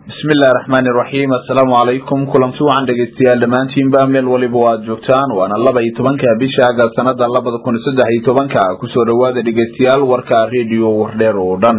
bismillahi raxmaani iraxiim assalaamu calaykum kulanti wacan dhegeystayaal dhammaantiinba meel waliba o aad joogtaan waana laba iyo tobanka bisha aga sanada labada kun iyo saddex iyo tobanka kusoo dhawaada dhegeystayaal warka rediyo wardheer oo dhan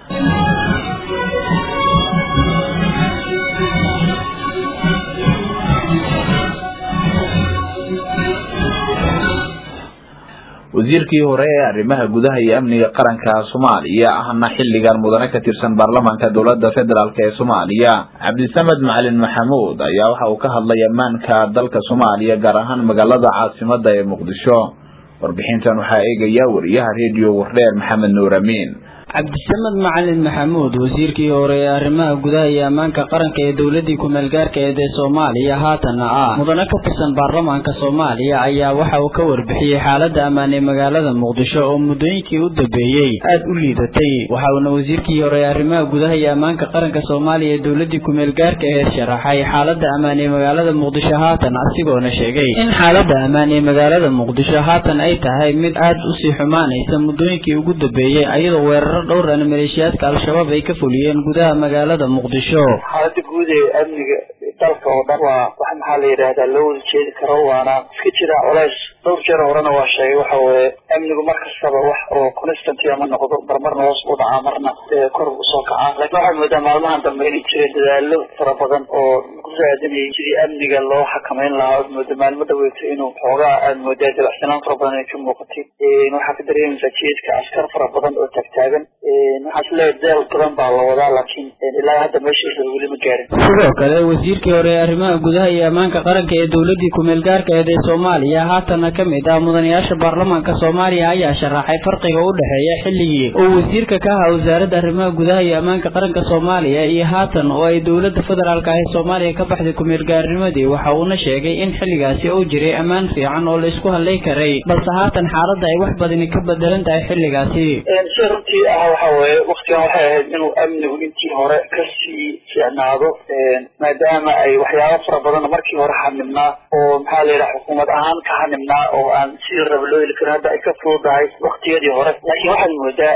wasiirkii hore ee arrimaha gudaha iyo amniga qaranka soomaaliya ahna xilligan mudane ka tirsan baarlamaanka dowlada federaalk ee soomaaliya cabdisamed macalin maxamuud ayaa waxa uu ka hadlay ammaanka dalka soomaaliya gaar ahaan magaalada caasimada ee muqdisho warbixintan waxaa eegaya wariyaha rediyo wardheer maxamed nuur amiin cabdisamed macalin maxamuud wasiirkii hore ee arrimaha gudaha iyo ammaanka qaranka ee dowladii ku-meel gaarkeed ee soomaaliya haatanna ah mudane ka tirsan baarlamaanka soomaaliya ayaa waxa uu ka warbixiyey xaalada ammaan ee magaalada muqdisho oo muddooyinkii u dambeeyey aada u liidatay waxa uuna wasiirkii hore ee arrimaha gudaha iyo ammaanka qaranka soomaaliya ee dowladii ku-meel gaarka ee sharaxay xaalada ammaan ee magaalada muqdisho haatan asigoona sheegay in xaalada ammaan ee magaalada muqdisho haatan ay tahay mid aada usii xumaanaysa muddooyinkii ugu dambeeyey ayadoo weeraro dhowran maleeshiyaadka al-shabaab ay ka fuliyeen gudaha magaalada muqdisho xaalada guud ee amniga dalka oo dhan waa wax maxaa la yidhaahdaa loo wada jeedi karo waana iska jira culays dhowr jeer horena waa sheegay waxa weye amnigu mar kastaba wax oo constant ama noqdo marmarna hoos u dhacaa marna kor usoo kacaa lakin waxaad moodaa maalmahan dambe inay jireen dadaalo fara badan oo ku raadinayay sidii amniga loo xakameyn lahaa oad mooda maalmo dhaweeto inuu xoogaa aad moodaa dabacsanaan fara badan ay ka muuqatay waxaa ka dareemaysaa jeedka askar fara badan oo taagtaagan waxaa isleeyahay deel badan baa la wadaa laakiin ilaa hadda meeshiisa weli ma gaarin sidoo kale wasiirkii hore ee arrimaha gudaha iyo ammaanka qaranka ee dowladii ku-meel gaarkeed ee soomaaliya haatana ka mid ah mudanayaasha baarlamaanka soomaaliya ayaa sharaxay farqiga u dhexeeya xilligii oo wasiirka ka ahaa wasaaradda arrimaha gudaha iyo ammaanka qaranka soomaaliya iyo haatan oo ay dowladda federaalk ah ee soomaaliya ka baxday ku-meel gaarnimadii waxa uuna sheegay in xilligaasi uu jiray ammaan fiican oo la isku hadlay karay balse haatan xaaladda ay wax badani ka bedelan tahay xilligaasi si runtii ah waxa weye waktigan waxay ahayd inuu amnigu intii hore kasii fiicnaado maadaama ay waxyaaba fara badan markii hore xanibnaa oo maxaa la yidhaha xukuumad ahaan ka xanibnaa oo aan sidii raba loo heli karin hadda ay ka fududahay waktiyadii hore laakiin waxaad moodaa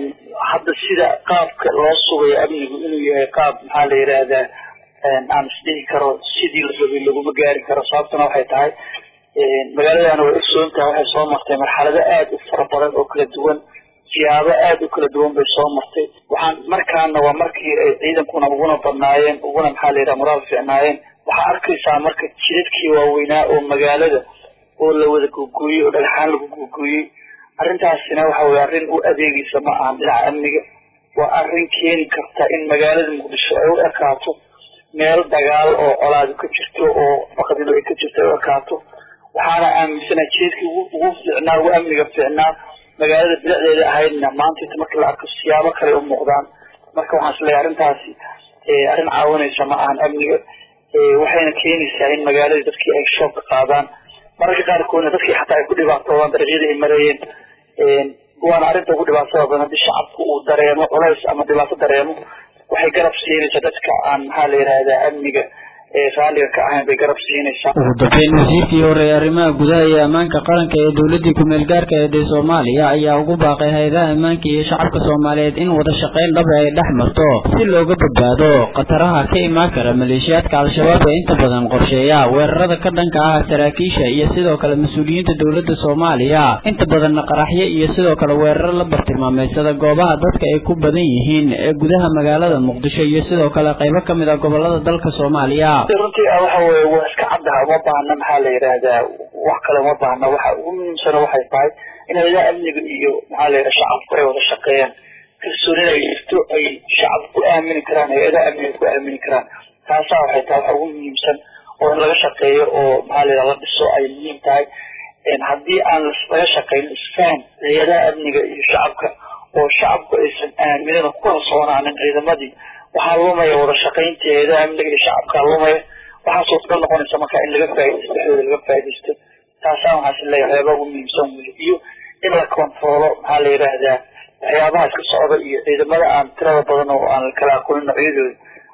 hadda sida qaabka loo sugayo amnigu inuu yahay qaab maxaa la yidhaahdaa aan isdhihi karo sidii la rabay laguma gaari karo sababtuna waxay tahay magaaladana way ogsoontahay waxay soo martay marxalado aada u fara badan oo kala duwan siyaabo aada u kala duwan bay soo martay waxaan markaana waa markii ay ciidankuna uguna badnaayeen uguna maxaa la yidhaha moraal fiicnaayeen waxaa arkaysaa marka jidadkii waaweynaa oo magaalada oo la wada googooyey oo dhagxaan lagu googooyey arrintaasina waxa weye arrin u adeegaysa ma ahan dhinaca amniga waa arrin keeni karta in magaalada muqdisho ay u ekaato meel dagaal oo colaadu ka jirto oo baqdidu ay ka jirto ay u ekaato waxaana aaminsana jeedkii ugu fiicnaa ugu amniga fiicnaa magaalada bilicdeeda ahaydna maanta inta markii la arko siyaabo kale u muuqdaan marka waxaan isleeyahay arrintaasi arrin caawinaysa ma ahan amniga waxayna keenaysaa in magaaladii dadkii ay shoob ka qaadaan mararka qaarkoodna dadkii xataa ay ku dhibaatoodaan dariiqyadii ay marayeen waana arrinta ugu dhibaatada badan haddii shacabku uu dareemo culays ama dhibaato dareemo waxay garab siinaysaa dadka aan maxaa la yidhaahdaa amniga raaliga ka ahayn bay garab siinaysaa ugu dambeyn wasiirkii hore ee arrimaha gudaha iyo ammaanka qaranka ee dowladii ku-meel gaarkeed ee soomaaliya ayaa ugu baaqay hay-adaha ammaanka iyo shacabka soomaaliyeed in wada shaqayn dhaba ay dhex marto si looga badbaado khataraha ka imaan kara maleeshiyaadka al-shabaab ee inta badan qorsheeya weerarada ka dhanka ah saraakiisha iyo sidoo kale mas-uuliyiinta dowladda soomaaliya inta badanna qaraxyo iyo sidoo kale weeraro la bartilmaameysada goobaha dadka ay ku badan yihiin ee gudaha magaalada muqdisho iyo sidoo kale qaybo ka mid ah gobolada dalka soomaaliya runtii ah waxa weye waa iska caddaha uma baahna maxaa la yidhaahdaa wax kale uma baahna waxa ugu muhiimsana waxay tahay in hayadaha amniga iyo maxaa la yidhaha shacabku ay wada shaqeeyaan kalsoonina ay jirto ay shacabku ku aamini karaan hay-adaha amniga ku aamini karaan taasaa waxay tahay waxa ugu muhiimsan oo in laga shaqeeyo oo maxaa la yidhaha la dhiso ay muhiim tahay haddii aan laga shaqeyn isfaham hay-adaha amniga iyo shacabka oo shacabku aysan aaminina ku kalsoonaanin ciidamadii waxaa lumaya wada shaqaynta hay-adaha amniga iyo shacabkaa lumaya waxaa suurtagal noqonaysa marka in laga faaidysto dhexdooda laga faa'idaysto taasaan waxaa is leeyahay waxyaabaha ugu muhiimsan weli iyo in la controlo maxaa la yidhaahdaa waxyaabaha iska socda iyo ciidamada aan tirada badan oo aan kala aqoonin noocyadooda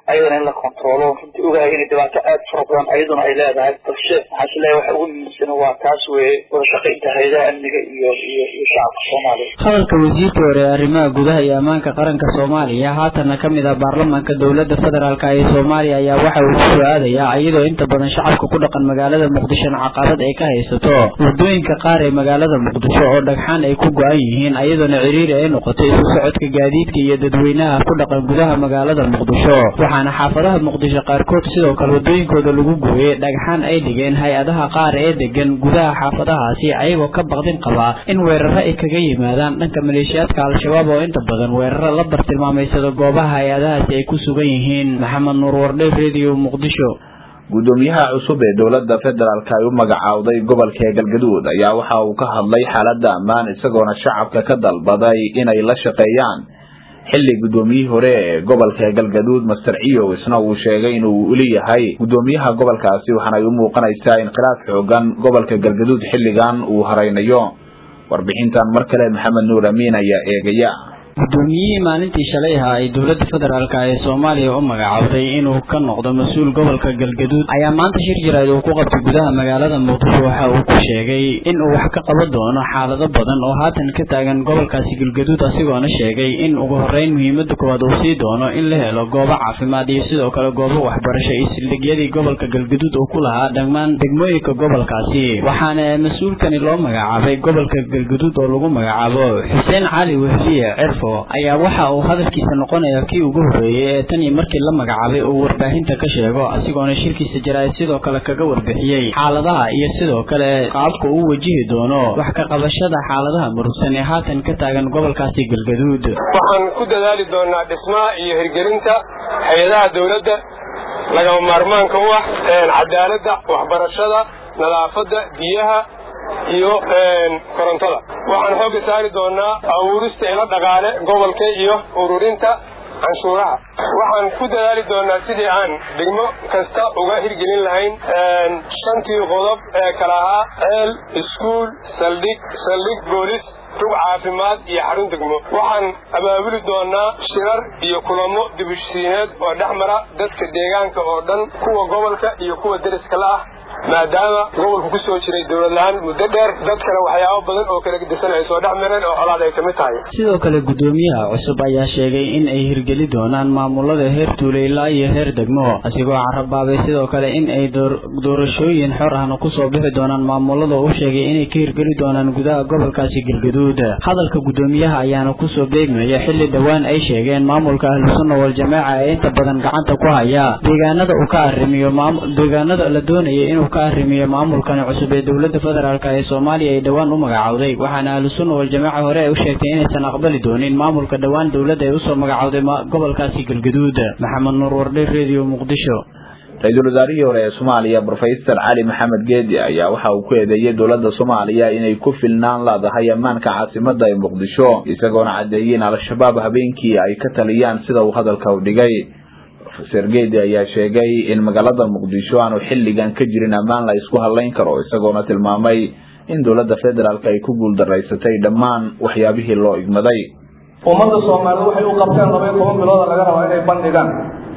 ayadana in la controlo runtii ogahay inay dhibaato aad fara badan ayaduna ay leedahay balse waxaan is leeyahay waxa ugu muhiimsan waa taas weeye wada shaqaynta hayadaha amniga iyo iyo iyo shacabka soomaaliya hadalka wasiirka hore ee arrimaha gudaha iyo ammaanka qaranka soomaaliya haatanna ka mid ah baarlamaanka dowladda federaalk ee soomaaliya ayaa waxa uu ku aadayaa iyadoo inta badan shacabka ku dhaqan magaalada muqdishona caqabad ay ka haysato wadooyinka qaar ee magaalada muqdisho oo dhagxaan ay ku go-an yihiin iyadoona ciriiri ay noqotay isu socodka gaadiidka iyo dadweynaha ku dhaqan gudaha magaalada muqdisho waxaana xaafadaha muqdisho qaarkood sidoo kale wadooyinkooda lagu gooyey dhagxaan ay dhigeen hay-adaha qaar ee degan gudaha xaafadahaasi ayagoo ka baqdin qaba in weeraro ay kaga yimaadaan dhanka maleeshiyaadka al-shabaab oo inta badan weeraro la bartilmaameysado goobaha hay-adahaasi ay ku sugan yihiin maxamed nuur wardhe radio muqdisho gudoomiyaha cusub ee dowladda federaalk ay u magacaawday gobolka galgaduud ayaa waxa uu ka hadlay xaaladda ammaan isagoona shacabka ka dalbaday inay la shaqeeyaan xilli gudoomiyihii hore ee gobolka galgaduud master ciyow isna uu sheegay inuu uli yahay gudoomiyaha gobolkaasi waxaana ay u muuqanaysaa in khilaaf xoogan gobolka galgaduud xilligan uu haraynayo warbixintan mar kale maxamed nuur amiin ayaa eegaya gudoomiyihii maalintii shalay ahaa ay dowladda federaalk ee soomaaliya u magacaawday inuu ka noqdo mas-uul gobolka galgaduud ayaa maanta shir jiraad uu ku qabtay gudaha magaalada muqdisho waxa uu ku sheegay in uu wax ka qaban doono xaalado badan oo haatan ka taagan gobolkaasi galgaduud asigoona sheegay in ugu horeyn muhiimada koowaad uu sii doono in la helo goobo caafimaad iyo sidoo kale goobo waxbarasho iyo sildhigyadii gobolka galgaduud uu ku lahaa dhammaan degmooyinka gobolkaasi waxaana mas-uulkani loo magacaabay gobolka galgaduud oo lagu magacaabo xuseen cali wehliye cirfo ayaa waxa uu hadalkiisa noqonaya kii ugu horreeyey ee tan iyo markii la magacaabay uu warbaahinta ka sheego asigoona shirkiisa jaraa'id sidoo kale kaga warbixiyey xaaladaha iyo sidoo kale qaabka uu wajihi doono wax ka qabashada xaaladaha murugsan ee haatan ka taagan gobolkaasi galgaduud waxaan ku dadaali doonaa dhismaha iyo hirgelinta hay-adaha dowladda lagama maarmaanka u ah cadaaladda waxbarashada nadaafadda biyaha iyo korontada waxaan xoogga saari doonaa abuurista ilo dhaqaale gobolka iyo ururinta canshuuraha waxaan ku dadaali doonaa sidii aan degmo kasta uga hirgelin lahayn shantii qodob ee kala ahaa ceel iskuul saldhig saldhig boolis rug caafimaad iyo xarun degmo waxaan abaabuli doonaa shirar iyo kulamo dibushiineed oo dhex mara dadka deegaanka oo dhan kuwa gobolka iyo kuwa deriska la ah maadaama gobolku ku soo jiray dowlad la-aan muddo dheer dadkana waxyaabo badan oo kala gedisan ay soo dhex mareen oo colaad ay ka mid tahay sidoo kale gudoomiyaha cusub ayaa sheegay in ay hirgeli doonaan maamulada heer tuule ilaa iyo heer degmo asigoo carabaabay sidoo kale in ay doorashooyin xor ahna kusoo bixi doonaan maamulada u sheegay inay ka hirgeli doonaan gudaha gobolkaasi galgaduud hadalka gudoomiyaha ayaana kusoo beegmaya xilli dhowaan ay sheegeen maamulka ahlusunna waljamaaca ee inta badan gacanta ku haya deegaanada uu ka arrimiyo deegaanada la doonaya inuu ka arrimiyo maamulkani cusub ee dowladda federaalk ee soomaaliya ay dhowaan u magacawday waxaana ahlusunna waljamaaca hore ay u sheegtay inaysan aqbali doonin maamulka dhowaan dowladda ay usoo magacawday gobolkaasi galgaduud maxamed nuur wardhe radio muqdisho ra-iisul wasaarihii hore ee soomaaliya brofesor cali maxamed geedi ayaa waxa uu ku eedeeyey dowladda soomaaliya inay ku filnaan leedahay ammaanka caasimada ee muqdisho isagoona caddeeyey in al-shabaab habeenkii ay ka taliyaan sida uu hadalka u dhigay rofeor geedi ayaa sheegay in magaalada muqdisho aanu xilligan ka jirin ammaan la isku hadlayn karo isagoona tilmaamay in dowladda federaalk ay ku guuldaraysatay dhammaan waxyaabihii loo igmaday ummadda soomaalida waxay u qabteen laba iyo toban bilooda laga rabaa inay bandhigaan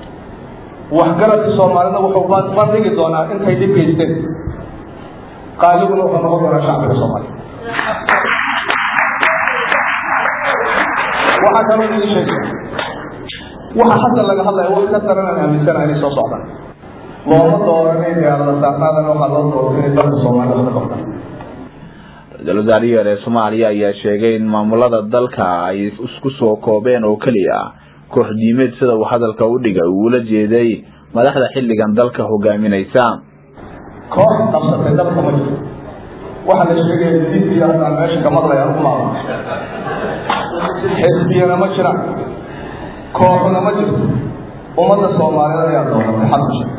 waxgaradka soomaalida wuxuu bandhigi doonaa intay dhib geysteen qaaliguna wuxuu noqon doonaa shacbiga soomaaliya waxaa kaloo idin sheegay waxa hadda laga hadlaya wax ka daran aan aaminsana inay soo socdaan looma dooranay diyaalada saarnaadan waxaa loo doortay inay dalka soomaalida wax ka qabtaan ra-iisul wasaarihii hore ee soomaaliya ayaa sheegay in maamulada dalka ay isku soo koobeen oo keliya koox diimeed sida uu hadalka u dhigay uu ula jeeday madaxda xilligan dalka hogaaminaysa koox qabsatay dalka ma jirto waxaa la sheegaya diintii haddaan meesha ka maqlayaan u maama xisbiyana ma jiraan kooxuna ma jirto ummadda soomaaliyeed ayaa dooratay xadku sheeg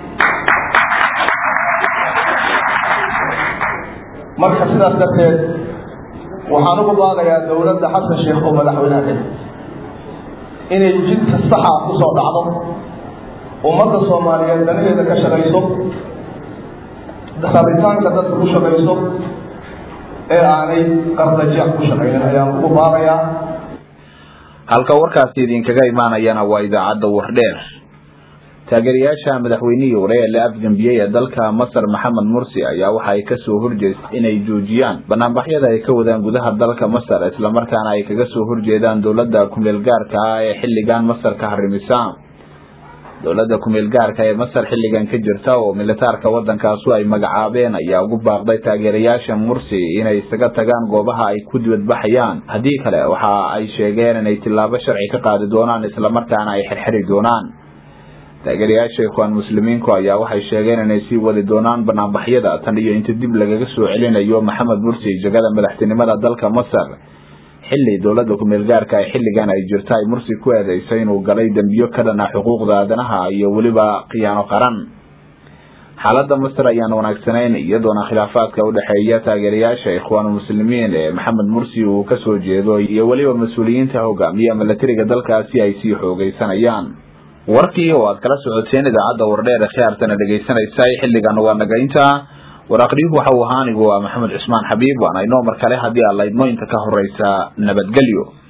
marka sidaas darteed waxaan ugu baaqayaa dowladda xasan sheekh oo madaxweynaha inay jidka saxa kusoo dhacdo ummadda soomaaliyeed danaheeda ka shaqayso rabitaanka dadka ku shaqayso ee aanay qardajeex ku shaqaynin ayaan ugu baaqayaa halka warkaasi idinkaga imaanayana waa idaacadda wardheer taageerayaasha madaxweynihii hore ee la afgembiyey ee dalka masar maxamed mursi ayaa waxa ay kasoo horjeestay inay joojiyaan banaanbaxyada ay ka wadaan gudaha dalka masar islamarkaana ay kaga soo horjeedaan dowladda kumeel gaarka ah ee xilligan masar ka harimisa dowladda kumeel gaarka ee masar xilligan ka jirta oo militaarka waddankaasu ay magacaabeen ayaa ugu baaqday taageerayaasha mursi inay isaga tagaan goobaha ay ku dibadbaxayaan haddii kale waxa ay sheegeen inay tillaabo sharci ka qaadi doonaan islamarkaana ay xirxiri doonaan taageerayaasha ikhwaan muslimiinku ayaa waxay sheegeen inay sii wadi doonaan banaanbaxyada tan iyo inta dib lagaga soo celinayo maxamed mursi jagada madaxtinimada dalka masar xilli dowladda kumeel gaarka ee xilligan ay jirta ay mursi ku eedeysay inuu galay dembiyo ka dhana xuquuqda aadanaha iyo weliba khiyaano qaran xaaladda masar ayaan wanaagsanayn iyadoona khilaafaadka udhexeeya taageerayaasha ikhwaan muslimiin ee maxamed mursi uu kasoo jeedo iyo weliba mas-uuliyiinta hogaamiya milatariga dalkaasi ay sii xoogeysanayaan warkii oo aad kala socoteen idaacadda wardheer ee khiyaartana dhegaysanaysa xilligan waa nagaynta waraaqdiyuhu waxa uu ahaa anigu waa maxamed cusmaan xabiib waana inoo mar kale haddii aad laydmo inta ka horeysa nabadgelyo